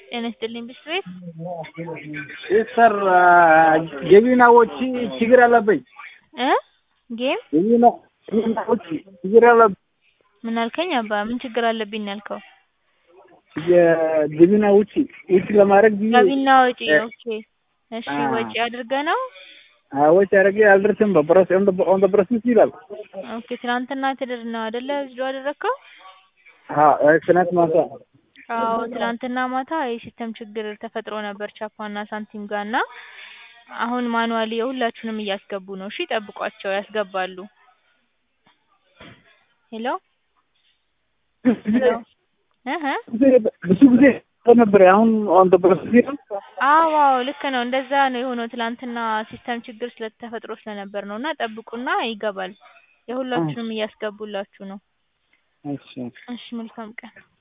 ጤና ይስጥልኝ ብስቤት ሰር ገቢናዎች ችግር አለብኝ። እ ጌም ገቢናዎች ችግር አለብኝ። ምን አልከኝ አባ? ምን ችግር አለብኝ ነው ያልከው? የገቢና ውጪ ውጪ ለማድረግ ብዬ ገቢና ወጪ ኦኬ። እሺ ወጪ አድርገህ ነው? ወጪ አድርጌ አልደርስም። በፕሮሰስ ኦን ዘ ፕሮሰስ ይላል። ኦኬ ትናንትና ትድር ነው አይደለ? ዊዝድሮ አደረግከው? አዎ ትናንት ማታ አዎ ትናንትና ማታ የሲስተም ችግር ተፈጥሮ ነበር ቻፓና ሳንቲም ጋር እና አሁን ማኑዋሊ የሁላችሁንም እያስገቡ ነው። እሺ ጠብቋቸው ያስገባሉ። ሄሎ ሄሎ እህ ብዙ ጊዜ ነበር። አሁን ኦን ዘ ፕሮሰስ ይላል። አዎ አዎ ልክ ነው። እንደዛ ነው የሆነው። ትናንትና ሲስተም ችግር ስለተፈጥሮ ስለነበር ነው እና ጠብቁና ይገባል። የሁላችሁንም እያስገቡላችሁ ነው። እሺ እሺ መልካም ቀን